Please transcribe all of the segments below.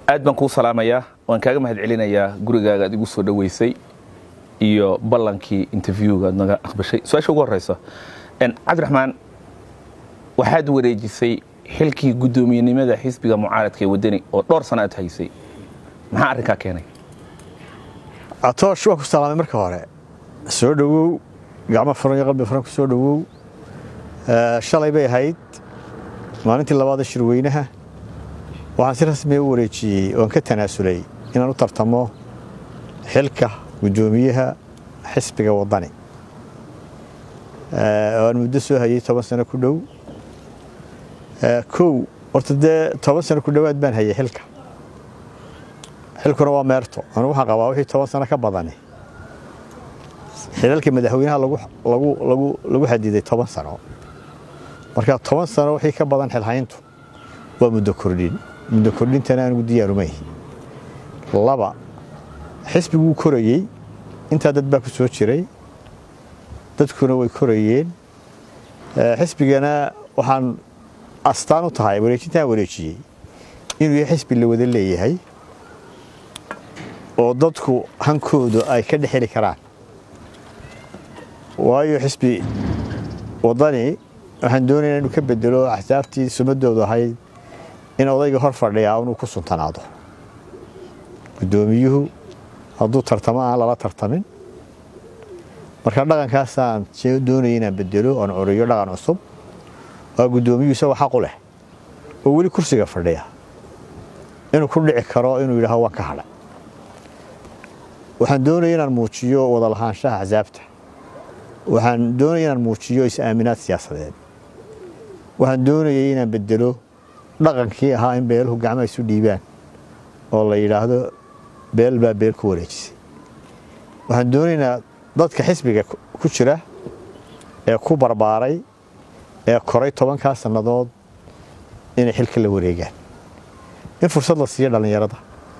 aad baan kuu salaamayaa waan kaaga mahad celinayaa gurigaaga aad igu soo dhoweysay iyo ballankii interviewga aad naga aqbashay su-aasha ugu horeysa cabdiraxmaan waxaad wareejisay xilkii guddoomiyenimada xisbiga mucaaradka ee waddani oo dhowr sana aad haysay maxaa arrinkaa keenay atoosh waa ku salaamay marka hore soo dhowow gacmo furan iyo qalbi furan ku soo dhowow shalay bay ahayd maalintii labaada shirweynaha waxaan si rasmiya u wareejiyey oon ka tanaasulay inaan u tartamo xilka guddoomiyaha xisbiga waddani oo aan muddo soo hayay toban sano ku dhow kow horta dee toban sano ku dhowaad baan hayay xilka xilkuna waa meerto anugu waxaan qabaa wixii toban sano ka badani xilalka madaxweynaha lagu xadiday toban sano marka toban sano wixii ka badan xilhayntu waa muddo kordhin muddo kordhintana anigu diyaarumay laba xisbiguu korayey intaa dad baa ku soo jiray dadkuna way korayeen xisbigana waxaan astaan u tahay wareejintaan wareejiyey inuu yahay xisbi la wada leeyahay oo dadku hankoodu ay ka dhex heli karaan waayo xisbi waddani waxaan doonaya inuu ka bedelo axsaabtii sumadoodu ahayd in odayga hor fadhiyaa inuu ku suntanaado guddoomiyuhu hadduu tartamo aan lala tartamin marka dhaqankaasaan doonaya inaan bedelo oon curiyo dhaqan cusub waa guddoomiyuhu isagoo xaqu leh oo weli kursiga fadhiya inuu ku dhici karo inuu yidhaaho waan ka hadhay waxaan doonaya inaan muujiyo wada lahaanshaha axsaabta waxaan doonaya inaan muujiyo is-aaminaad siyaasadeed waxaan doonayay inaan bedelo dhaqankii ahaa in beeluhu gacmaha isu dhiibaan oo la yidhaahdo beel baa beel ku wareejisay waxaan doonaynaa dadka xisbiga ku jira ee ku barbaaray ee koray tobankaa sannadood inay xilka la wareegaan in fursad la siiyo dhallinyarada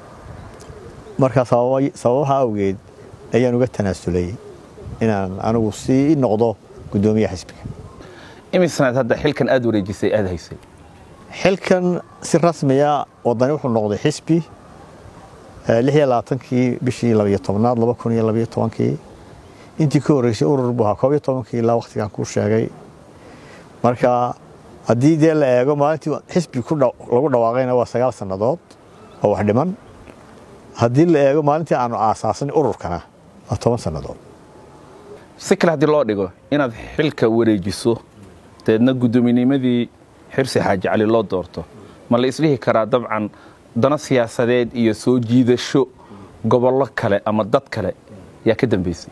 markaa sababaha awgeed ayaan uga tanaasulay inaan anigu sii noqdo guddoomiyaha xisbiga imisanaad hadda xilkan aad wareejisay aad haysay xilkan si rasmiya waddani wuxuu noqday xisbi lix iyo labaatankii bishii labayo tobnaad laba kun iyo labayo tobankii intii ka horreysay urur buu ahaa koob iyo tobankii ilaa wakhtigan kuu sheegay marka haddii dee la eego maalintii xisbi lagu dhawaaqayna waa sagaal sannadood oo wax dhiman haddii la eego maalintii aanu aasaasan ururkana waa toban sannadood si kale haddii loo dhigo inaad xilka wareejiso dabeedna guddoominnimadii xirsi xaaji cali loo doorto ma la isdhihi karaa dabcan dano siyaasadeed iyo soo jiidasho gobollo kale ama dad kale yaa ka dambaysay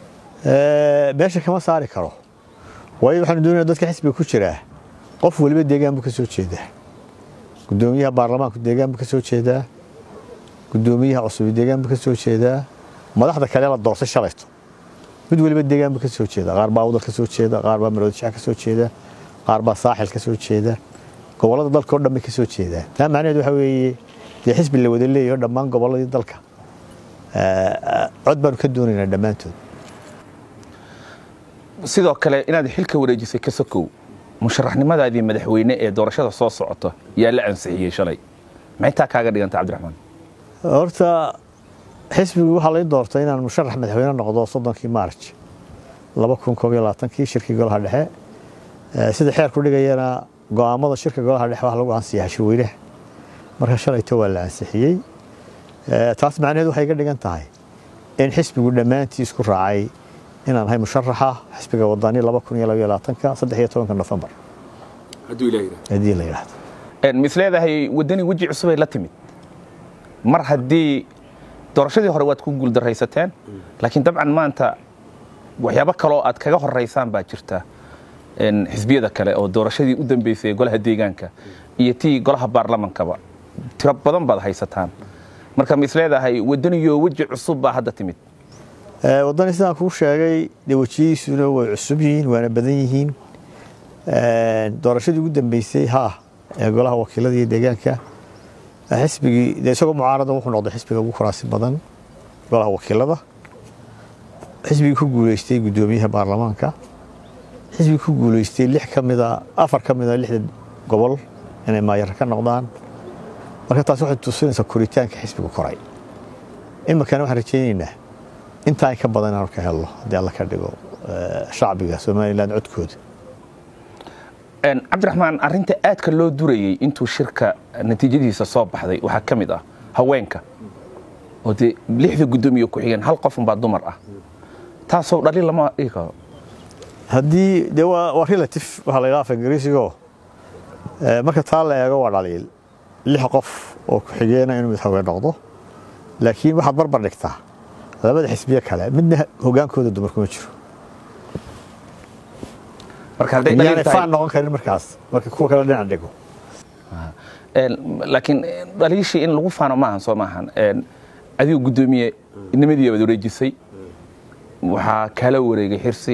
meesha kama saari karo waayo waxaanu doonaya dadka xisbiga ku jiraa qof weliba deegaan buu ka soo jeedaa guddoomiyaha baarlamaanku deegaan buu ka soo jeedaa guddoomiyaha cusub deegaan buu ka soo jeedaa madaxda kale la doortay shalayto mid weliba deegaan buu ka soo jeeda qaar baa awdal ka soo jeeda qaar baa maroodishac ka soo jeeda qaar baa saaxil ka soo jeeda gobollada dalka oo dhan bay ka soo jeedaan taa macnaheed waxa weeye dee xisbi la wada leeyaho dhammaan gobolladii dalka cod baanu ka doonaynaa dhammaantood sidoo kale inaad xilka wareejisay ka sokow musharaxnimadaadii madaxweyne ee doorashada soo socota yaa la ansixiyey shalay maxay taa kaaga dhiganta cabdiraxmaan horta xisbigu waxaa lay doortay inaan musharax madaxweyne noqdo soddonkii maarj laba kun koob iyo labaatankii shirkii golaha dhexe sida xeerku dhigayana go'aamada shirka golaha dhexe wax lagu ansiyaa shirweynaha marka shalayto waa la ansixiyey taas macnaheed waxay ga dhigan tahay in xisbigu dhammaantii isku raacay inaan ahay musharaxa xisbiga wadani laba kun iyo labaiyo labaatanka saddex iyo tobanka nofembar haddii la yidhaahdo mis leedahay waddani weji cusubay la timid mar haddii doorashadii hore waad ku guuldaraysateen laakiin dabcan maanta waxyaabo kaloo aad kaga horeysaan baa jirta xisbiyada kale oo doorashadii u dambeysay golaha deegaanka iyo tii golaha baarlamankaba tiro badan baad haysataan marka mis leedahay waddaniyo weji cusub baa hadda timid waddani sidaan kuu sheegay dee wejiyihiisuna way cusub yihiin waana badan yihiin doorashadii ugu dambeysay haa ee golaha wakiilada iyo deegaanka xisbigii dee isagoo mucaarada wuxuu noqday xisbiga ugu kuraasi badan golaha wakiilada xisbigii ku guuleystay guddoomiyaha baarlamaanka xisbigii ku guuleystay lix ka mida afar ka mida lixda gobol inay maayar ka noqdaan marka taas waxay tusinaysaa koritaanka xisbiga koray iminkana waxaan rajaynaynaa intaa in ka badan inaanu ka helno haddii alla ka dhigo shacbiga somalilan codkooda cabdiraxmaan arinta aadka loo durayey intuu shirka natiijadiisa soo baxday waxaa ka mid ah haweenka oo dee lixda guddoomiye ku xigeen hal qof unbaa dumar ah taasoo dhali lama dhigi karo haddii dee waa waa relative waxaa la yidhaha af ingiriisigo marka taa la eego waa dhaliil lix qof oo ku-xigeena inuu mid haween noqdo laakiin waxaad barbar dhigtaa labada xisbiye kale midna hogaankooda dumar kuma jiro marka hadday yaanay dhaliil tahay faan noqon karin markaas marka kuwa kale dhinac dhigo laakiin dhaliishii in lagu faano maahan soo maahan adigu guddoomiye nimadii baad wareejisay waxaa kala wareegay xirsi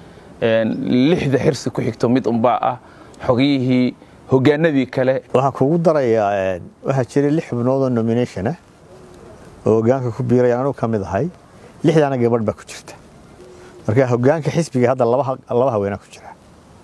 lixda xirsi ku xigto mid unbaa ah xogiyihii hogaanadii kale waxaan kugu darayaa waxaa jiray lix xubnood oo nomination ah oo hogaanka ku biiraya anugu ka mid ahay lixdaana gabadh baa ku jirta marka hogaanka xisbiga hadda laba ha- laba haweenaa ku jira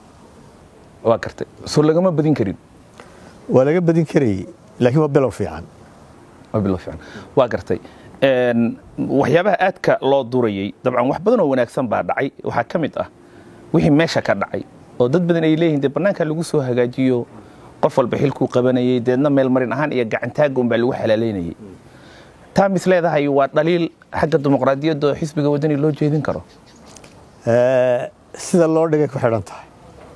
waa gartay soo lagama badin karin waa laga badin karayey laakiin waa bilow fiican waa bilow fiican waa gartay waxyaabaha aadka loo durayey dabcan wax badan oo wanaagsan baa dhacay waxaa ka mid ah wixii meesha ka dhacay oo dad badan ay leeyihiin dee bannaanka lagu soo hagaajiyo qof walba xilkuu qabanayey deedna meelmarin ahaan iyo gacantaaga unbaa lagu xalaalaynayey taa mis leedahay waa dhaliil xagga dimuqraadiyadda oo xisbiga wadani loo jeedin karo Eh, sida loo dhigay ku xidhan tahay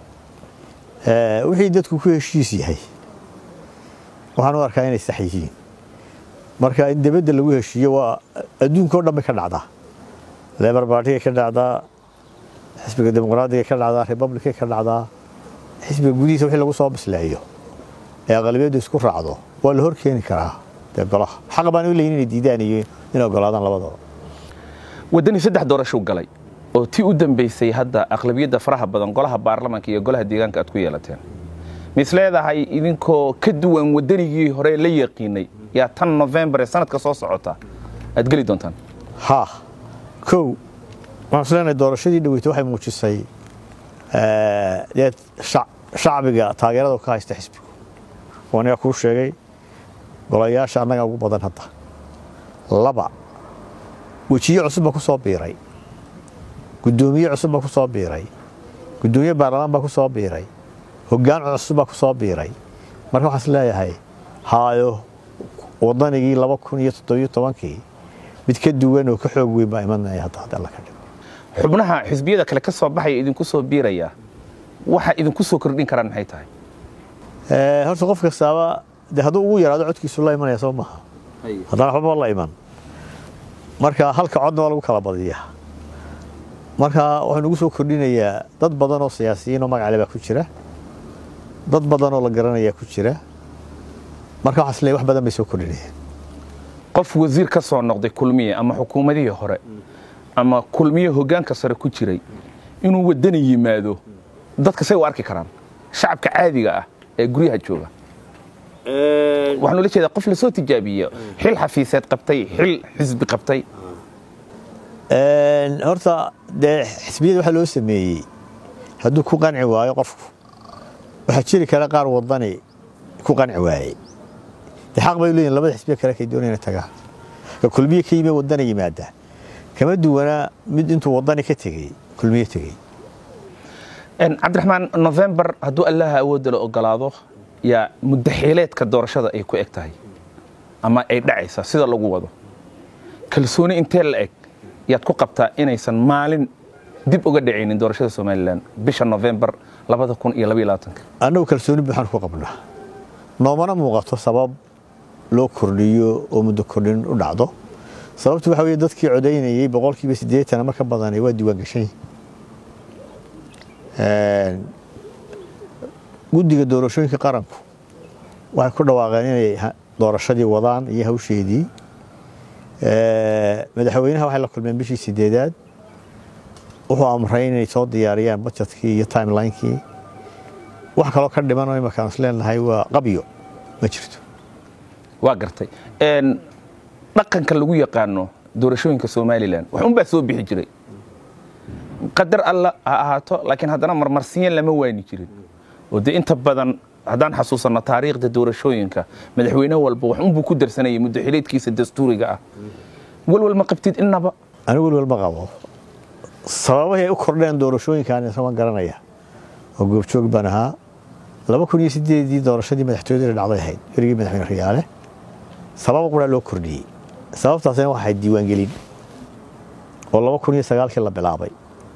Eh, wixii dadku ku heshiis yahay waxaan u arkaa inay sax yihiin marka in dibadda lagu heshiiyo waa adduunka oo dhan bay ka dhacdaa lebar baartigay ka dhacdaa xisbiga dimuqraadiga ka dhacdaa republicay ka dhacdaa xisbiga gudihiisa wixii lagu soo bisleeyo ee aqlabiyaddu isku raacdo waa la hor keeni karaa dee golaha xaq baan u leeyin inay diidaan iyo inay ogolaadaan labadaba wadani saddex doorashuu galay oo tii u dambaysay hadda aqlabiyadda faraha badan golaha baarlamaanka iyo golaha deegaanka aad ku yeelateen mis leedahay idinkoo ka duwan wadanigii hore la yaqiinay yaa tan novembar ee sanadka soo socota aad geli doontaan haa kow waxaan is leenahay doorashadii dhaweytay waxay muujisay eh, dee shac- shacbiga taageerada uu ka haysta xisbigu oo aniga kuu sheegay golayaasha annaga ugu badan hadda laba wejiye cusub baa ku soo biiray guddoomiye cusub baa ku soo biiray guddoomiye baarlamaan baa ku soo biiray hoggaan cusub baa ku soo biiray marka waxaan is leeyahay haayo wadanigii laba kun iyo toddobiyo tobankii mid ka duwan oo ka xoog weyn baa imanaya hadda hadda alla ka dhigo xubnaha xisbiyada kale ka soo baxaya idinku soo biiraya waxa idinku soo kordhin karaan maxay tahay Eh, horta qof kastaaba de hadduu ugu yaraado codkiisu la imanaya soo maaha haddana waxba la iman marka halka codna waa lagu kala badiyaa marka waxaa nagu soo kordhinayaa dad badan oo siyaasiyiin oo magac leh baa ku jira dad badan oo la garanayaa ku jira marka waxaan isleeyahay wax badan bay soo kordhinayaan qof wasiir ka soo noqday kulmiye ama xukuumadihii hore ama kulmiye hoggaanka sare ku jiray inuu wadani yimaado dadka say u arki karaan shacabka caadiga ah ee guryaha jooga waxaan ula jeedaa qof lasoo tijaabiye xil xafiiseed qabtay xil xisbi qabtay Een, horta dee xisbiyada waxaa loo sameeyey hadduu ku qanci waayo qofku waxaa jiri kara qaar wadani ku qanci waayey dee xaq bay leeyihin labada xisbiya kale kay doonayaan inay tagaan ka kulmiye ka yimi wadana yimaada kama duwana mid intuu wadani ka tegey kulmiye tegey cabdiraxmaan novembar hadduu allaha awoodda la ogolaado yaa muddaxiileedka doorashada ay ku eg tahay ama ay dhacaysa sida lagu wado kalsooni intee la eg yaad ku qabtaa inaysan maalin dib uga dhacaynin doorashada somalilan bisha novembar labada kun iyo labaiyo labaatanka annagu kalsooni buuxaan ku qabnaa noomana muuqato sabab loo kordhiyo oo muddo kordhin u dhacdo sababtu waxa weye dadkii codaynayey boqolkiiba siddeetan ama ka badanay waa diiwaan gashan yihiin guddiga doorashooyinka qaranku waxay ku dhawaaqeen inay ha- doorashadii wadaan iyo hawsheedii madaxweynaha waxay la kulmeen bishii sideedaad wuxuu amray inay soo diyaariyaan budgetkii iyo timelinekii wax kaloo ka dhiman oo imarkaan is leenahay waa qabyo ma jirto waa gartay Een, dhaqanka lagu yaqaano doorashooyinka somalilan wax unbaa soo bixi jiray qadar alla ha ahaato laakiin haddana marmarsiyan lama waani jirin oo dee inta badan haddaan xasuusanno taariikhda doorashooyinka madaxweyne walba wax unbuu ku darsanayay muddo xileedkiisa dastuuriga ah walwal ma qabtid innaba anigu welwal ma qabo sababahay ay u kordheen doorashooyinkan isama garanaya oo goobjoog baan ahaa laba kun iyo sideedii doorashadii madaxtooyada dhacday ahayd berigii madaxweyne riyaale sababa quraa loo kordhiyey sababtaasina waxay diiwaangelin oo laba kun iyo sagaalkii la bilaabay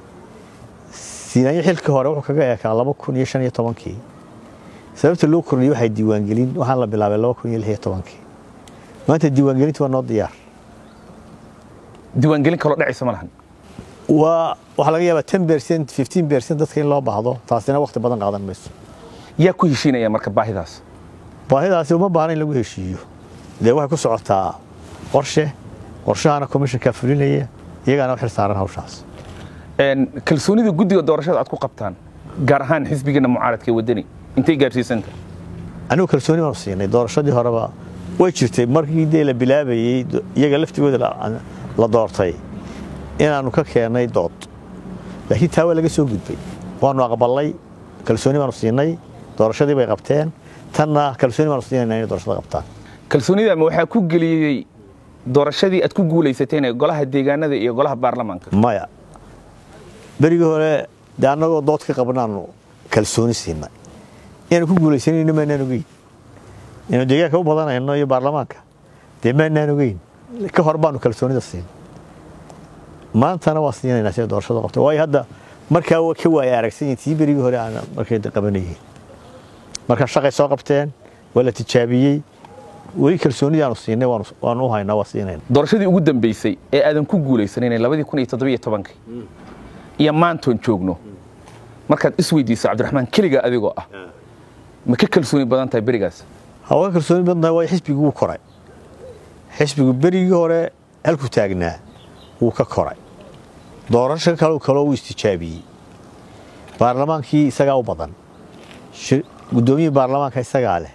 siinaanyo xilkii hore wuxuu kaga eekaa laba kun iyo shan iyo tobankii sababta loo kordhiyey waxay diiwaangelin waxaan la bilaabay laba kun iyo lix iyo tobankii maanta diiwaangelintu waa noo diyaar diiwaangelin kaloo dhacaysa ma lahan waa waxaa laga yaabaa ten percent fifteen percent dadka in loo baahdo taasina waqti badan qaadan mayso yaa ku heshiinaya marka baahidaas baahidaasi uma baahna in lagu heshiiyo dee waxay ku socotaa qorshe qorshahana commissionka fulinaya iyagaana u xil saaran hawshaas Een, kalsoonida guddiga doorashada aad ku qabtaan gaar ahaan xisbigeena mucaaradka ee waddani intay gaadhsiisanta anigu kalsooni baanu siinay doorashadii horeba way jirtay markii dee la bilaabayey do- iyaga laftigooda la- la doortay inaanu ka keennay dood laakiin taa waa laga soo gudbay waanu aqbalay kalsooni baanu siinay doorashadii bay qabteen tanna kalsooni baanu siinayna inay doorashada qabtaan kalsoonida ma waxaa ku geliyey doorashadii aad ku guulaysateen ee golaha deegaanada iyo golaha baarlamaanka maya berigii hore dee annagoo dood ka qabnaanu kalsooni siinay inaanu ku guulaysanayno maanaan ogeyn inaanu deegaanka u badanayno iyo baarlamaanka dee maanaan ogeyn ka hor baanu kalsoonida siinay maantana waa siinaynaa sida doorashada qabtay waayo hadda markaa waa ka waaya aragsan yihin tii berigii hore aan markay qabanayeen marka shaqay soo qabteen waa la tijaabiyey weli kalsoonidii aanu siinay waanu- waanu u haynaa waa siinayna doorashadii ugu dambeysay ee aadan ku guulaysanayna labadii kun iyo toddobiyo tobankii iyo maantoon joogno markaad isweydiiso cabdiraxmaan keliga adigoo ah ma ka kalsooni badan tahay berigaas hawaa kalsooni badan tahay waayo xisbigu wuu koray xisbigu berigii hore halku taagnaa wuu ka koray doorasho kale kaloo uu istijaabiyey baarlamaankii isagaa u badan shir- guddoomiyihii baarlamaanka isagaa leh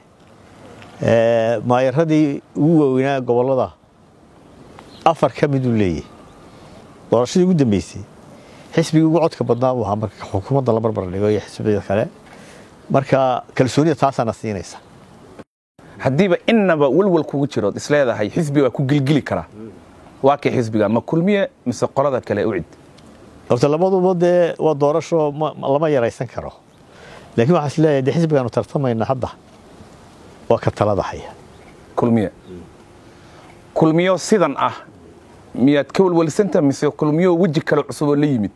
Ee, maayaradii ugu waaweynaa gobollada afar ka miduu leeyahay doorashadii ugu dambeysay xisbigii ugu codka badnaa buu ahaa marka xukuumadda la barbar dhigo iyo xisbiyada kale marka kalsoonida taasaana siinaysa haddiiba innaba walwal kugu jirood isleedahay xisbi waa ku gilgili karaa waa kay xisbiga ma kulmiye mise qolada kale u cid horta labaduba dee waa doorasho ma- ma- lama yaraysan karo laakiin waxaa is leeyahay dee xisbigaanu tartamayna hadda waa ka talada haya kulmiye kulmiyo sidan ah miyaad ka walwalsanta mise kulmiyo weji kale cusub oo la yimid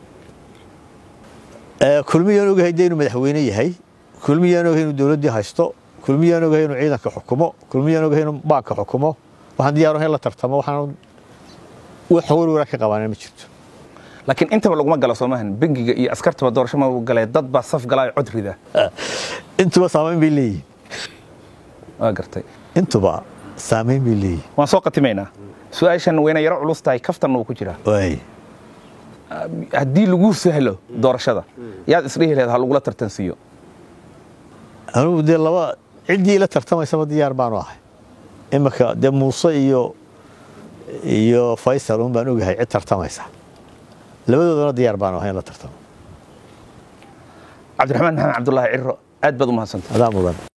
Ee, kulmiyaan ogahay dee inuu madaxweyne yahay kulmiyaan ogahay inuu dowladdii haysto kulmiyaan ogahay inuu ciidanka xukumo kulmiyaan ogahay inuu baanka xukumo waxaan diyaar ahay in la tartamo waxaan wax warwara ka qabaana ma jirto laakiin intaba laguma galo soomahan bengiga iyo askartaba doorasho ma galee dad baa saf galaa cod rida intuba saamayn bay leeyihin waa gartay intuba saamayn bay leeyihin waan soo qatimaynaa su-aashan wayna yaro culus tahay kaftanna uu ku jiraa waay haddii lagu sahlo doorashada yaad isdhihi laheed ha lagula tartansiiyo anugu dee laba ciddii ila tartamaysaba diyaar baanu ahay imika dee muuse iyo iyo faysal un baan ogahay cid tartamaysa labadoodana diyaar baanu ahay in la tartamo cabdiraxmaan maxamed cabdulaahi ciro aad baad u mahadsantay adaa mudan